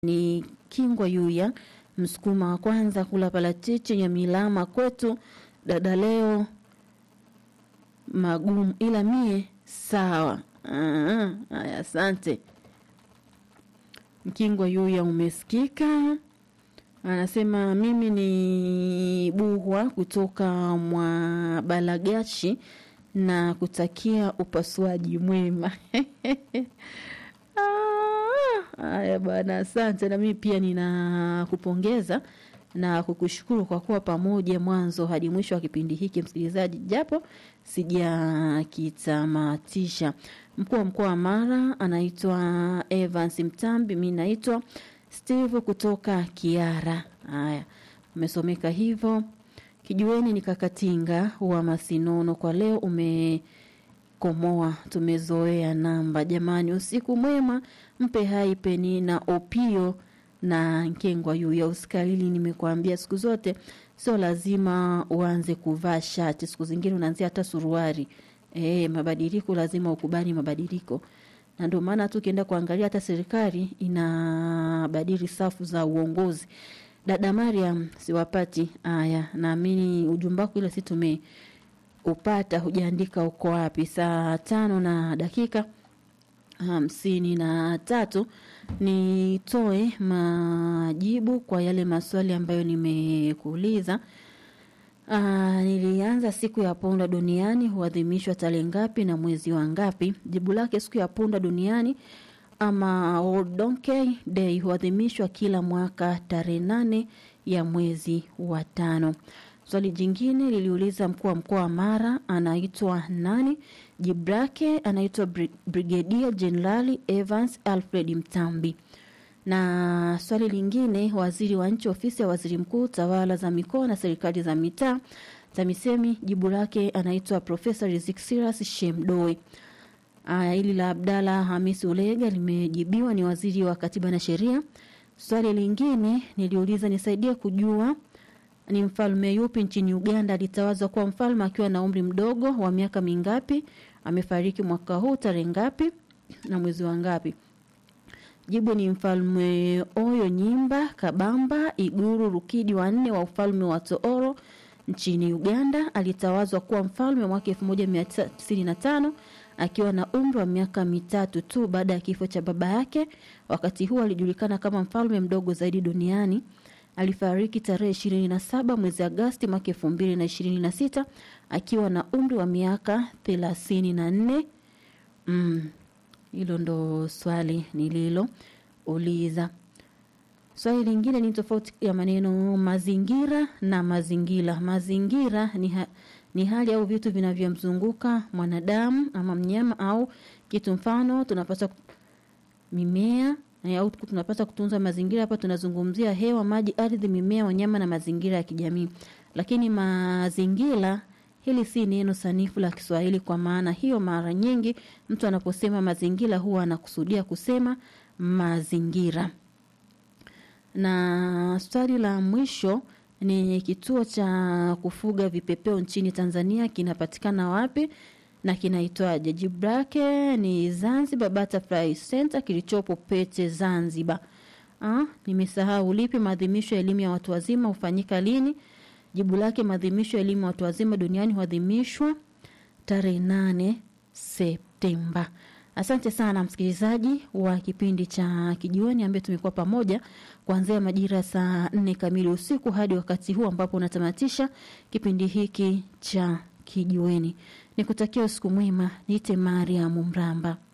ni Kingwa Yuya, msukuma wa kwanza kula parachichi Nyamilama kwetu. Dada leo magumu, ila mie sawa. Ah, Haya, asante Mkingwa Yuya, umesikika. Anasema mimi ni Buhwa kutoka mwa Balagashi na kutakia upasuaji mwema. Ah, Haya bwana, asante. Na mimi pia ninakupongeza na kukushukuru kwa kuwa pamoja mwanzo hadi mwisho wa kipindi hiki, msikilizaji, japo sijakitamatisha. Mkuu wa mkoa wa Mara anaitwa Evans Mtambi, mi naitwa Steve kutoka Kiara. Haya, umesomeka hivyo. Kijueni ni Kakatinga wa Masinono, kwa leo umekomoa, tumezoea namba. Jamani, usiku mwema, mpe hai peni na opio na nkengwa yu ya usikalili. Nimekuambia siku zote sio lazima uanze kuvaa shati, siku zingine unaanzia hata suruari. E, mabadiliko lazima ukubali mabadiliko, na ndio maana tu ukienda kuangalia hata serikali inabadili safu za uongozi. Dada Mariam, siwapati haya. Naamini ujumbe wako ile si tumeupata, hujaandika uko wapi. Saa tano na dakika hamsini na tatu nitoe majibu kwa yale maswali ambayo nimekuuliza. Ah, nilianza siku ya punda duniani huadhimishwa tarehe ngapi na mwezi wa ngapi? Jibu lake siku ya punda duniani ama World Donkey Day huadhimishwa kila mwaka tarehe nane ya mwezi wa tano. Swali jingine liliuliza mkuu wa mkoa wa Mara anaitwa nani? Jibu lake anaitwa Bri- Brigadier Jenerali Evans Alfred Mtambi. Na swali lingine, waziri wa nchi ofisi ya waziri mkuu tawala za mikoa na serikali za mitaa TAMISEMI, jibu lake anaitwa Profesa Rizik Silas Shemdoe. Aya, hili la Abdalla Hamisi Ulega limejibiwa ni waziri wa katiba na sheria. Swali lingine niliuliza, nisaidie kujua ni mfalme yupi nchini Uganda alitawazwa kuwa mfalme akiwa na umri mdogo wa miaka mingapi? Amefariki mwaka huu tarehe ngapi na mwezi wa ngapi? Jibu ni mfalme Oyo Nyimba Kabamba Iguru Rukidi wa nne wa ufalme wa Tooro nchini Uganda. Alitawazwa kuwa mfalme mwaka 1995 akiwa na umri wa miaka mitatu tu baada ya kifo cha baba yake. Wakati huo alijulikana kama mfalme mdogo zaidi duniani. Alifariki tarehe 27 mwezi Agosti mwaka 2026 akiwa na umri wa miaka 34. Mm. Hilo ndo swali nililouliza. Swali lingine ni tofauti ya maneno mazingira na mazingira. Mazingira ni, ha, ni hali au vitu vinavyomzunguka mwanadamu ama mnyama au kitu. Mfano, tunapaswa mimea eh, au tunapaswa kutunza mazingira. Hapa tunazungumzia hewa, maji, ardhi, mimea, wanyama na mazingira ya kijamii. Lakini mazingira hili si neno sanifu la Kiswahili. Kwa maana hiyo, mara nyingi mtu anaposema mazingira huwa anakusudia kusema mazingira. Na swali la mwisho ni kituo cha kufuga vipepeo nchini Tanzania kinapatikana wapi na kinaitwaje? Jibu lake ni Zanzibar Butterfly Center kilichopo Pete, Zanzibar. Ah, nimesahau lipi. Maadhimisho ya elimu ya watu wazima hufanyika lini? Jibu lake maadhimisho ya elimu ya watu wazima duniani huadhimishwa tarehe nane Septemba. Asante sana msikilizaji wa kipindi cha Kijiweni ambaye tumekuwa pamoja kuanzia majira ya saa nne kamili usiku hadi wakati huu ambapo unatamatisha kipindi hiki cha Kijiweni. Nikutakia usiku mwema. Niite Mariam Mramba.